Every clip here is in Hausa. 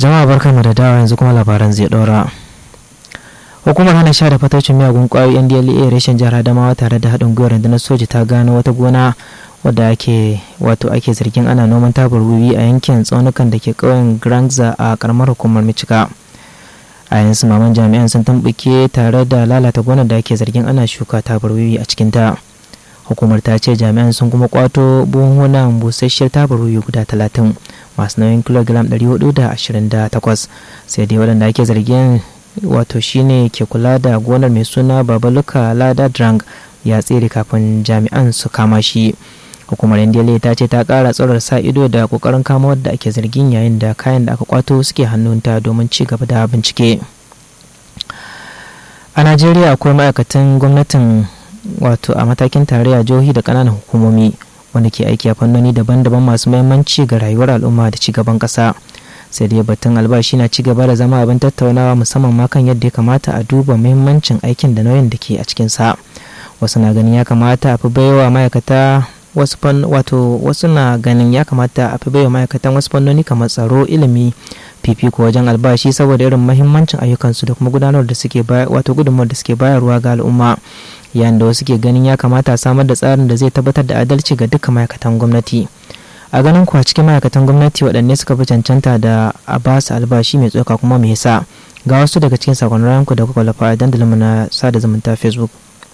jama'a barkanmu da dawa yanzu kuma labaran zai ɗora hukumar hana sha da fatocin miyagun kwayoyi ndla reshen jihar adamawa tare da haɗin gwiwar rundunar soja ta gano wata gona wadda ake wato ake zargin ana noman tabar wiwi a yankin tsaunukan da ke ƙauyen grangza a karamar hukumar michika a yanzu maman jami'an sun tambuke tare da lalata gonar da ake zargin ana shuka tabar wiwi a cikinta hukumar ta ce jami'an sun kuma kwato buhunan busasshiyar tabar wiwi guda talatin masu nauyin kilogiram 428 sai dai waɗanda ake zargin wato shine ke kula da gonar mai suna babaluka lada drang ya tsere kafin jami'an su kama shi hukumar ndla ta ce ta kara tsorar sa ido da kokarin kama wadda ake zargin yayin da kayan da aka kwato suke hannunta domin ci gaba da bincike a najeriya akwai ma'aikatan gwamnatin wato a matakin tarayya jihohi da ƙananan hukumomi wanda ke aiki a fannoni daban-daban masu mahimmanci ga rayuwar al'umma da cigaban ƙasa sai dai batun albashi na cigaba da zama abin tattaunawa musamman ma kan yadda ya kamata a duba muhimmancin aikin da nauyin da ke a cikinsa wasu na ganin ya kamata a fi baiwa ma'aikata wasu wato wasu na ganin ya kamata a fi baiwa ma'aikatan wasu fannoni kamar tsaro ilimi fifiko wajen albashi saboda irin mahimmancin ayyukansu da kuma gudanar da suke wato gudunmawar da suke bayarwa ga al'umma yayin da wasu ke ganin ya kamata a samar da tsarin da zai tabbatar da adalci ga duka ma'aikatan gwamnati a ganin ku a cikin ma'aikatan gwamnati waɗanne suka fi cancanta da a ba su albashi mai tsoka kuma me yasa ga wasu daga cikin sakonnin ku da kuka lafa a dandalinmu na sada zumunta facebook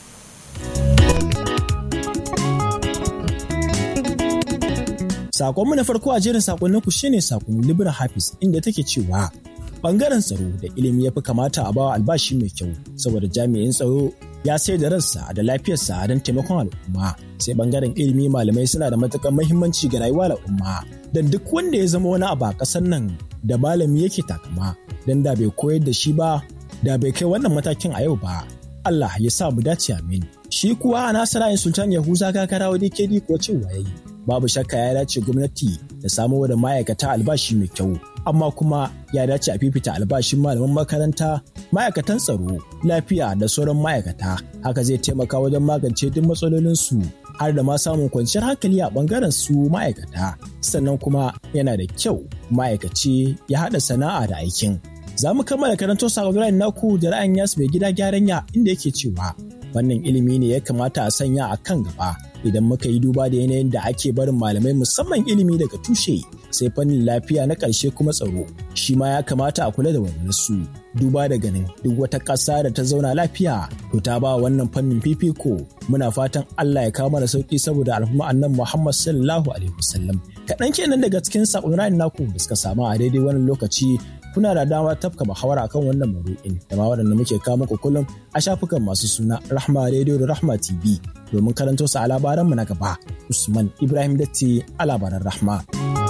Sakonmu na farko a jerin sakonninku shine sakon Libra Hafiz inda take cewa bangaren tsaro da ilimi ya fi kamata a bawa albashi mai kyau saboda jami'in tsaro ya sai da ransa da lafiyarsa don taimakon al'umma sai bangaren ilimi malamai suna da matuƙar muhimmanci ga rayuwar al'umma don duk wanda ya zama wani abu a ƙasar nan da malami yake takama don da bai koyar da shi ba da bai kai wannan matakin a yau ba Allah ya sa mu dace amin shi kuwa a nasara sultan yahuza kakarawa dkd ko cewa yayi babu shakka ya dace gwamnati da samo da ma'aikata albashi mai kyau amma kuma ya dace a fifita albashin malaman makaranta ma'aikatan tsaro lafiya da sauran ma'aikata haka zai taimaka wajen magance duk matsalolinsu har da ma samun kwanciyar hankali a bangaren su ma'aikata sannan kuma yana da kyau ma'aikaci ya haɗa sana'a da aikin za mu kammala karanto sakon naku da ra'ayin yasu mai gida gyaran ya inda yake cewa wannan ilimi ne ya kamata a sanya a kan gaba idan muka yi duba da yanayin da ake barin malamai musamman ilimi daga tushe sai fannin lafiya na ƙarshe kuma tsaro shi ma ya kamata a kula da su duba da ganin duk wata ƙasa da ta zauna lafiya to ta ba wannan fannin fifiko muna fatan Allah ya kawo mana sauki saboda al'umma annan Muhammad sallallahu alaihi wasallam kaɗan kenan daga cikin saƙonin naku da suka samu a daidai wannan lokaci kuna da dama tafka muhawara akan wannan maudu'in da ma waɗanda muke kawo muku kullum a shafukan masu suna Rahma Radio da Rahma TV domin karanto su a labaranmu na gaba. Usman Ibrahim Datti a labaran Rahma.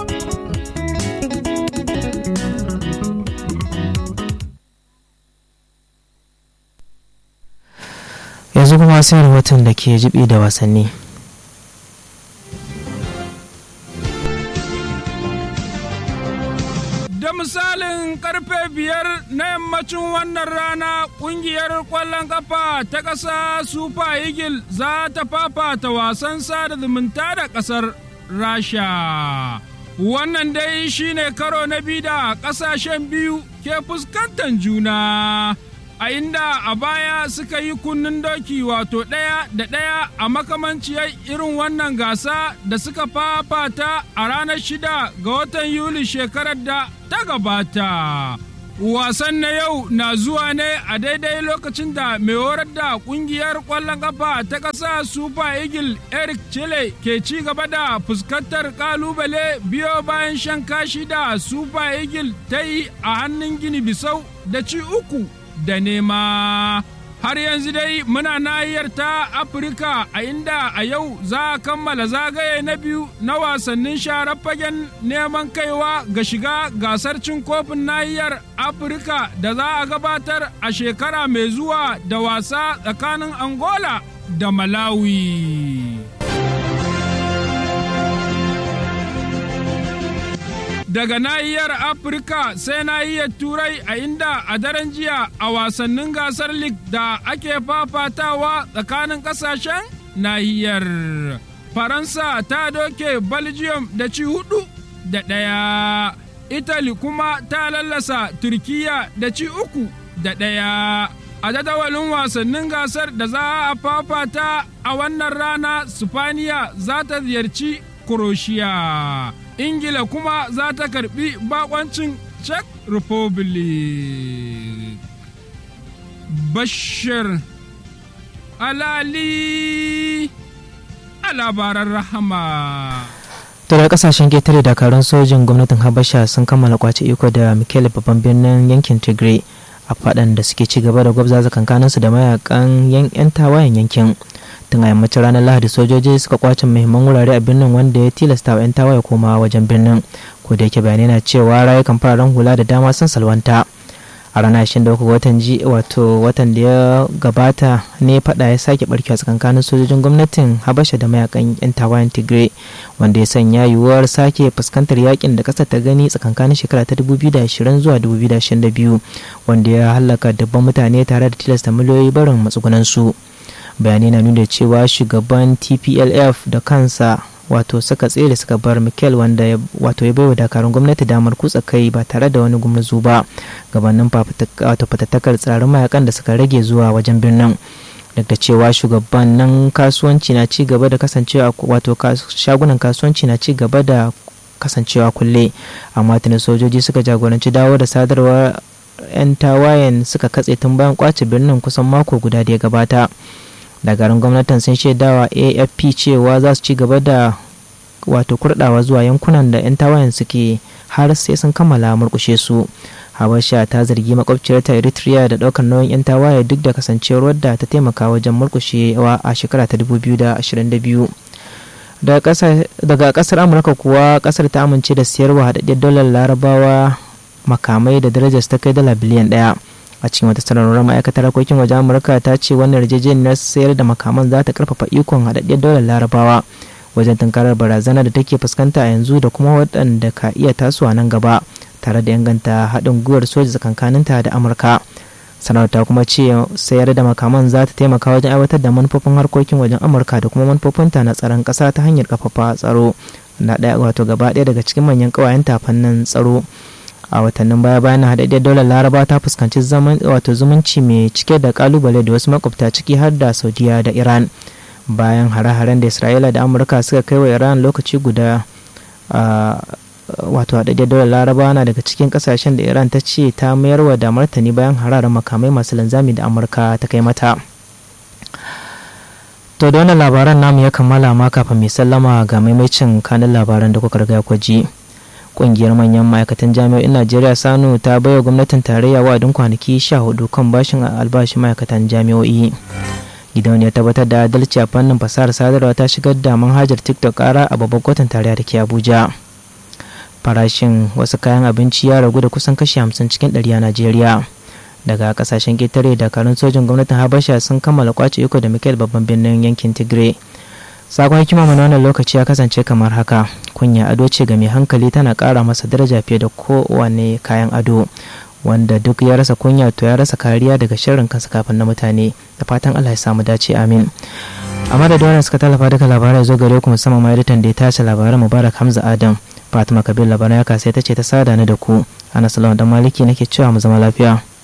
yanzu kuma sai rahoton da ke jibi da wasanni. Da misalin karfe biyar na yammacin wannan rana kungiyar kwallon kafa ta ƙasa Super Eagle za ta fafata wasan sada zumunta da ƙasar Rasha. Wannan dai shine karo na biyu da ƙasashen biyu ke fuskantar juna. a inda a baya suka yi kunnen doki wato ɗaya da ɗaya a makamanciyar irin wannan gasa da suka fafata a ranar shida ga watan yuli shekarar da ta gabata wasan na yau na zuwa ne a daidai lokacin da mai horar da kungiyar ƙwallon ƙafa ta ƙasa super eagle eric chile ke ci gaba da fuskantar ƙalubale biyo bayan shan kashi da super eagle ta yi a hannun gini bisau da ci uku da nema. Har yanzu dai muna nahiyar ta Afirka a inda a yau za a kammala zagaye na biyu na wasannin sharar fagen neman kaiwa ga shiga gasar cin kofin nahiyar Afirka da za a gabatar a shekara mai zuwa da wasa tsakanin Angola da Malawi. daga nahiyar afirka sai nahiyar turai a inda a daren jiya a wasannin gasar league da ake fafatawa tsakanin kasashen nahiyar faransa ta doke belgium da ci hudu da ɗaya italy kuma ta lallasa turkiya da ci uku da ɗaya a jadawalin wasannin gasar da za a fafata a wannan rana spaniya za ta ziyarci croatia ingila kuma za ta karbi bakoncin czech republic bashir alali a labaran rahama to da kasashen ketare dakarun sojin gwamnatin habasha sun kammala kwace iko da mikele babban birnin yankin tigray a faɗan da suke ci gaba da gwabza kankanin su da mayakan yan tawayen yankin tun a yammacin ranar lahadi sojoji suka kwace muhimman wurare a birnin wanda ya tilasta wa 'yan tawaye koma wajen birnin ko da yake bayanai na cewa rayukan fararen hula da dama sun salwanta a ranar 23 watan ji wato watan da ya gabata ne fada ya sake barkewa tsakankanin sojojin gwamnatin habasha da mayakan yan tawayen tigray wanda ya sanya yiwuwar sake fuskantar yakin da kasar ta gani tsakankanin shekara ta 2020 zuwa 2022 wanda ya halaka dabban mutane tare da tilasta miliyoyi barin matsugunan su bayanai na nuna cewa shugaban tplf da kansa wato suka tsere suka bar mikel wanda wato ya baiwa dakarun gwamnati damar kutsa kai ba tare da wani gumurzu ba gabanin wato fatattakar tsarin mayakan da suka rage zuwa wajen birnin duk da cewa shugabannin kasuwanci na ci gaba da kasancewa wato shagunan kasuwanci na ci gaba da kasancewa kulle amma tuni sojoji suka jagoranci dawo da sadarwar 'yan tawayen suka katse tun bayan kwace birnin kusan mako guda da ya gabata dakarun gwamnatin sun shaidawa afp cewa za su ci gaba da wato kurdawa zuwa yankunan da 'yan tawayen suke har sai sun kammala murkushe su habasha ta zargi makwabciyarta eritrea da daukar nauyin 'yan tawaye duk da kasancewar wadda ta taimaka wajen murkushewa a shekara ta 2022 daga kasar amurka kuwa kasar ta amince da siyarwa haɗaɗɗiyar dalar larabawa makamai da darajar ta kai dala biliyan ɗaya a cikin wata sanarwar ma'aikatar harkokin waje amurka ta ce wannan yarjejeniyar sayar da makaman za ta karfafa ikon haɗaɗɗiyar daular larabawa wajen tunkarar barazana da take fuskanta a yanzu da kuma waɗanda ka iya tasowa nan gaba tare da inganta haɗin gwiwar soja tsakankaninta da amurka sanarwar ta kuma ce sayar da makaman za ta taimaka wajen aiwatar da manufofin harkokin wajen amurka da kuma manufofinta na tsaron ƙasa ta hanyar kafafa tsaro na ɗaya wato gaba ɗaya daga cikin manyan ƙawayen fannin tsaro a watannin baya bayan haɗaɗɗiyar daular laraba ta fuskanci zaman wato zumunci mai cike da kalubale da wasu makwabta ciki har da saudiya da iran bayan hare-haren da isra'ila da amurka suka kai wa iran lokaci guda wato haɗaɗɗiyar daular laraba na daga cikin ƙasashen da iran ta ce ta mayarwa da martani bayan hararen makamai masu linzami da amurka ta kai mata to da wannan labaran namu ya kammala ma kafin mai sallama ga maimacin kanin labaran da kuka riga ku ji kungiyar manyan ma'aikatan jami'o'in najeriya sanu ta baiwa gwamnatin tarayya wa'adin kwanaki sha hudu kan bashin albashin ma'aikatan jami'o'i gidan ya tabbatar da adalci a fannin fasahar sadarwa ta shigar da manhajar tiktok kara a babban kotun tarayya da ke abuja farashin wasu kayan abinci ya ragu da kusan kashi hamsin cikin ɗari a najeriya daga kasashen ketare dakarun sojin gwamnatin habasha sun kammala kwace iko da mikel babban birnin yankin tigray sakon hikima mana wannan lokaci ya kasance kamar haka kunya ado ce ga mai hankali tana ƙara masa daraja fiye da kowane kayan ado wanda duk ya rasa kunya to ya rasa kariya daga sharrin kansa kafin na mutane da fatan allah ya samu dace amin a madadin wannan suka tallafa duka labarai zo gare ku musamman ma editan da ya tace labaran mubarak hamza adam fatima kabir labaran ya kasa ta ce ta sada ni da ku ana salamu dan maliki nake cewa mu zama lafiya